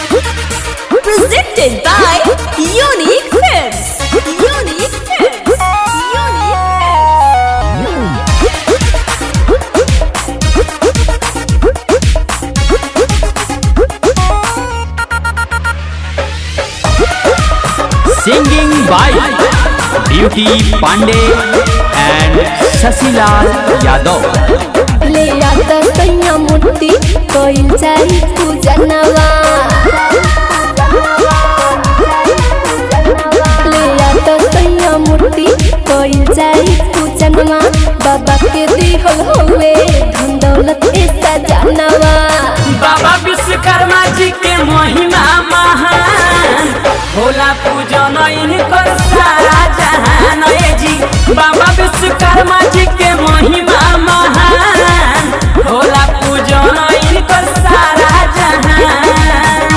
Presented by Unique Films. Unique Films. Unique Singing by Beauty Pandey and Sasilal Yadav. ले आता सैया मूर्ति कइल जाई पूजनवा ले आता सैया मूर्ति कइल जाई पूजनवा बाबा के दिहल होवे धन दौलत ए सजनवा बाबा विश्वकर्मा जी के महिमा महान होला पूजन इनकर सारा जहान ए जी बाबा विश्वकर्मा जी के महिमा महान होला पूजन इनकर सारा जहान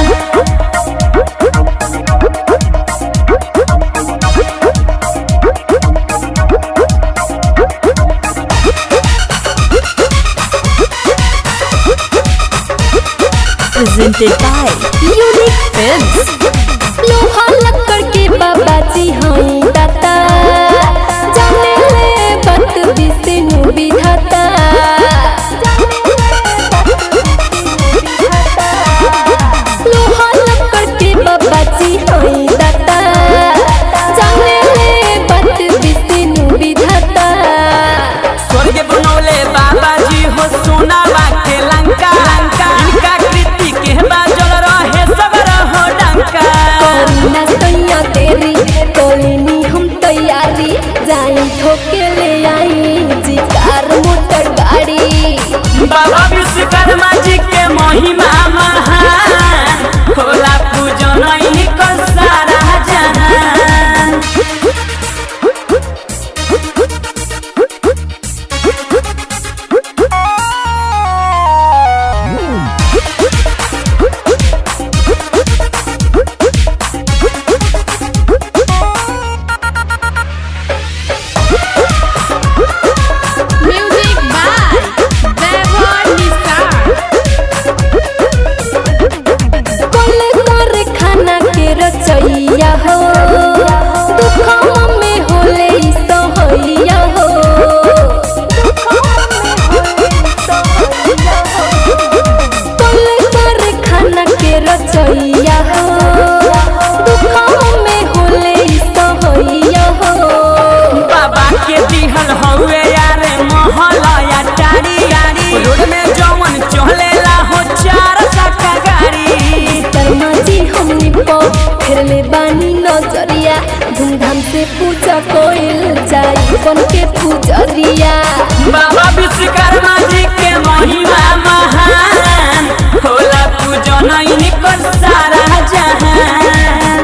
Presented by Unique Films. लोहा लक्कड़ के बाबा जी हई दाता जाने ले बात विष्णु विधाता लोहा लक्कड़ के बाबा जी हई दाता जाने ले बात विष्णु विधाता स्वर्ग बनौले बाबा जी हो सोनावा के लंका लंका इनका कृति के बाजल रहे सब रहो डंका करीना सैया तेरी कोलिनी हम तैयारी जाई ठोके ले आई जी कार मोटर गाड़ी बाबा विश्वकर्मा जी के महिमा महान होला पूजन इनकर सारा जहान Music by Devon Nisar. कोले कर खाना के रचैया हो दुखवा में होले ई सहैया हो कोले कर खाना के रचैया हो दुखवा में होले ई सहैया हो बाबा के दिहल हउए यारे महला या टारी गाड़ी रोड में जवन चलेला हो चार चक्का गाड़ी शर्मा जी हमनी पो फिर ले बानी नजरिया धूमधाम से पूजा कोइल जाई बन के पूजरिया बाबा विश्वकर्मा जी के महिमा महान होला पूजन इनकर सारा जहान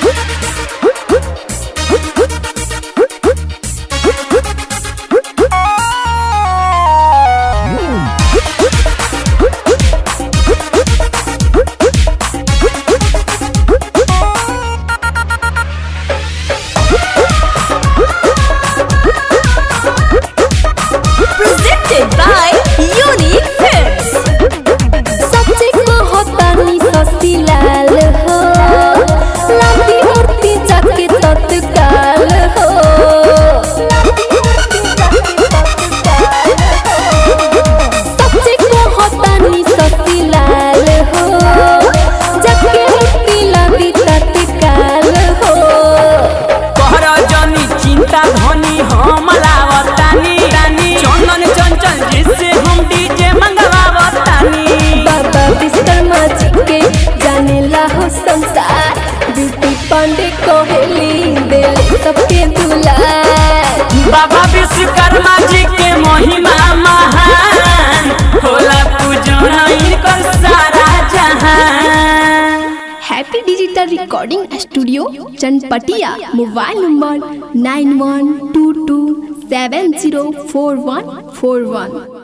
Presented by Unique Films. सच्चे कहतानी ससी लाल हो लाठी मूर्ति जाके तत्काल हो सच्चे कहतानी ससी लाल हो जाके मूर्ति लाठी तत्काल हो कहर जनी चिंता धनी हम लावतानी रानी चंदन चंचल जी से हम डीजे मंगवावतानी बाबा विश्वकर्मा जी के जाने ला हो संसार ब्यूटी पांडे कोहली दिल सबके दुलार बाबा विश्वकर्मा जी के महिमा महान होला पूजन इनकर सारा जहान happy digital recording studio Chanpatia mobile number nine one two two seven zero four one four वन